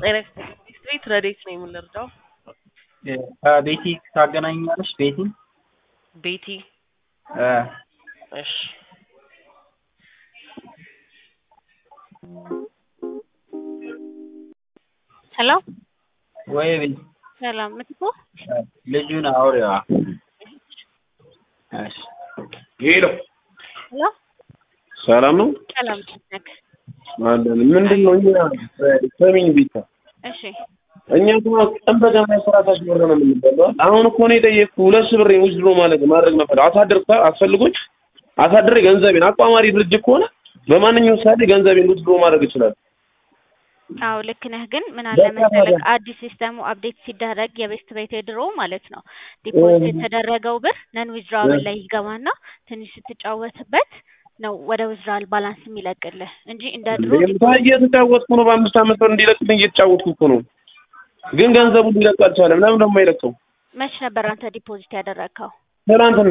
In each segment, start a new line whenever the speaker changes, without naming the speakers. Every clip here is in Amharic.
ጤና ቤት ረዴት ነው የምንረዳው?
ከቤቲ ታገናኛለሽ? ቤቲ
ቤቲ
እ
እሺ
ሄሎ
ወይ ቤቲ
ሰላም ምትኩ
ልጁን አውሪዋ። እሺ
ሄሎ
ሄሎ
ሰላም ነው
ሰላም ነክ
አለን። ምንድን ነው እኛ ሰሚኝ ቤታ
እሺ
እኛ እኮ ቀን በቀን መስራታች ብር ነው የምንበላው። አሁን እኮ ነው የጠየቅኩ ሁለት ሺህ ብር ውስድሮ ማለት ማድረግ ነበር አሳድር አስፈልጎኝ አሳድሬ ገንዘቤን አቋማሪ ድርጅት ከሆነ በማንኛውም ሰዓት ገንዘቤን ውስድሮ ማድረግ ይችላል።
አዎ ልክ ነህ። ግን ምን አለ መሰለህ አዲስ ሲስተሙ አፕዴት ሲደረግ የቤስት ቤት የድሮ ማለት ነው ዲፖዚት የተደረገው ብር ነን ዊዝድራብል ላይ ይገባና ትንሽ ስትጫወትበት ነው ወደ ዊዝድራል ባላንስ የሚለቅልህ እንጂ እንደ ድሮ
እየተጫወትኩ ነው። በአምስት ዓመት ብር እንዲለቅልኝ እየተጫወትኩ እኮ ነው። ግን ገንዘቡ ሊለቅ አልቻለም። ለምን ደግሞ አይለቀው?
መች ነበር አንተ ዲፖዚት ያደረግከው?
ትናንትና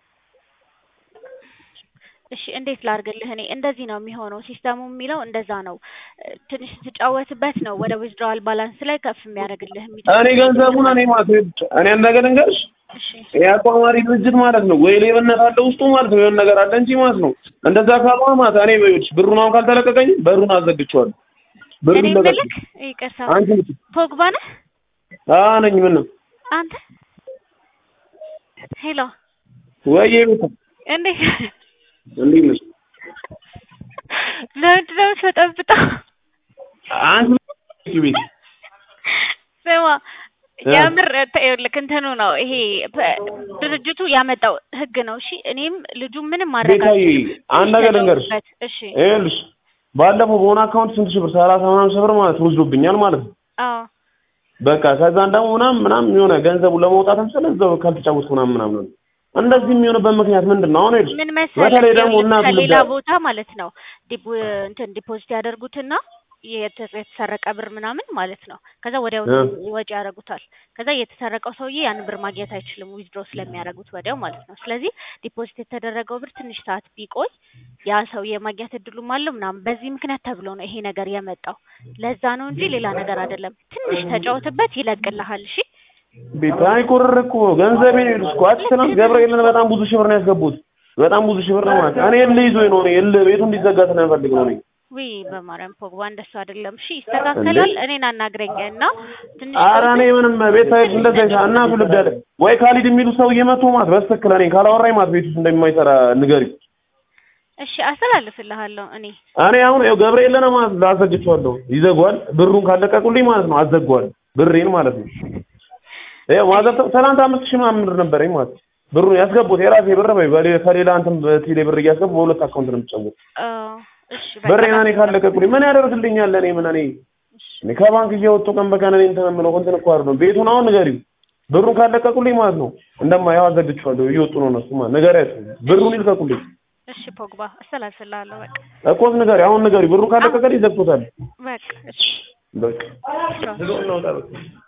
እሺ እንዴት ላርግልህ? እኔ እንደዚህ ነው የሚሆነው። ሲስተሙ የሚለው እንደዛ ነው። ትንሽ ስትጫወትበት ነው ወደ ዊዝድራዋል ባላንስ ላይ ከፍ የሚያደርግልህ።
እኔ ገንዘቡን እኔ ማለት እኔ አንድ ነገር ልንገርሽ፣
እሺ
የአቋማሪ ድርጅት ማለት ነው ወይ ሌብነት አለ ውስጡ ማለት ነው፣ የሆነ ነገር አለ እንጂ ማለት ነው። እንደዛ ካልሆነ ማለት እኔ በይልሽ ብሩን አሁን ካልተለቀቀኝ በሩን አዘግቼዋለሁ።
እኔ
ብሩን ለቀቅ
ምልክ ይቅርታ፣
አንቺ ልጅ
ፖግባ ነህ
አዎ ነኝ። ምን ነው
አንተ? ሄሎ
ወይ ቤታ
እንዴት
እንዴት ነሽ?
ለምንድን ነው የምትበጠብጠው?
አንቺ ቤት
ስማ የምር ይኸውልህ እንትኑ ነው ይሄ ፐ- ድርጅቱ ያመጣው ህግ ነው። እሺ እኔም ልጁ ምንም ማድረግ
ቤታዬ
አልችልም።
አንድ ነገር ልንገርሽ።
ተጫወቱበት። እሺ
ይኸውልሽ ባለፈው በሆነ አካውንት ስንት ሺህ ብር ሰላሳ ምናምን ሺህ ብር ማለት ወስዶብኛል ማለት ነው።
አዎ
በቃ ከዛን ደግሞ ምናምን ምናምን የሆነ ገንዘቡን ለመውጣት ስለ እዛው ካልተጫወትኩ ምናምን ምናምን ነው። እንደዚህ የሚሆንበት ምክንያት ምንድን ነው? አሁን ይኸውልሽ
ምን መሰለህ
በተለይ ደግሞ
ይኸውልህ
እናቱ
ከሌላ
ልዳ-
ቦታ ማለት ነው ዲፖ እንትን ዲፖዚት ያደርጉትና የተ- የተሰረቀ ብር ምናምን ማለት ነው። ከዛ ወዲያው
እ።
ወጪ ያደርጉታል። ከዛ የተሰረቀው ሰውዬ ያን ብር ማግኘት አይችልም ዊዝድሮ ስለሚያደርጉት ወዲያው ማለት ነው። ስለዚህ ዲፖዚት የተደረገው ብር ትንሽ ሰዓት ቢቆይ ያ ሰውዬ ማግኘት እድሉም አለው ምናምን። በዚህ ምክንያት ተብሎ ነው ይሄ ነገር የመጣው። ለዛ ነው እንጂ ሌላ ነገር አይደለም። ትንሽ ተጫወትበት ይለቅልሃል። እሺ
ቤት አይ ቁርር እኮ ገንዘቤን ይኸውልሽ እኮ አትሰናም ገብርኤልን በጣም ብዙ ሺህ ብር ነው ያስገቡት። በጣም ብዙ ሺህ ብር ነው ማለት እኔ እልህ ይዞኝ ነው እኔ እልህ ቤቱ እንዲዘጋ ስለምፈልግ ነው እኔ
ውይ በማርያም ፖግባ እንደሱ አይደለም። እሺ ይስተካከላል። እኔን አናግረኝ እና ትንሽ
ኧረ እኔ ምንም ቤት ሳይድ እንደዛ ይሳ እናቱ ልብድ አለ ወይ ካሊድ የሚሉ ሰው እየመጡ ማለት በስትክክል እኔ ካላወራኝ ማለት ቤት ውስጥ እንደማይሰራ ንገሪው።
እሺ አስተላልፍልሃለሁ እኔ
እኔ አሁን ያው ገብርኤልን ማለት ላዘግቼዋለሁ። ይዘጓል ብሩን ካለቀቁልኝ ማለት ነው አዘጓል ብሬን ማለት ነው። ያው ማዘር ትናንት አምስት ሺህ ምናምን ብር ነበረኝ ማለት ነው። ብሩን ያስገቡት የራሴ ብር በይ በሌ- ከሌላ እንትን በቴሌ ብር እያስገቡ በሁለት አካውንት ነው የምትጫወት
አ፣ እሺ በቃ
ብሬን እኔ ካለቀቁልኝ ምን ያደርግልኛል? እኔ ምን እኔ እኔ ከባንክ እየወጡ ቀን በቀን እኔ እንትን የምለው እንትን እኮ አይደለም። ቤቱን አሁን ንገሪው ብሩን ካለቀቁልኝ ማለት ነው እንደማያው አዘግቼዋለሁ። እየወጡ ነው እነሱ ማለት ንገሪያቸው ብሩን ይልቀቁልኝ።
እሺ ፖግባ አስተላልፍልሃለሁ በቃ
እኮ ንገሪ አሁን ንገሪ ብሩን ካለቀቀልኝ ይዘግቶታል።
በቃ እሺ
በቃ
ቻው።
ዝም እናውጣ በቃ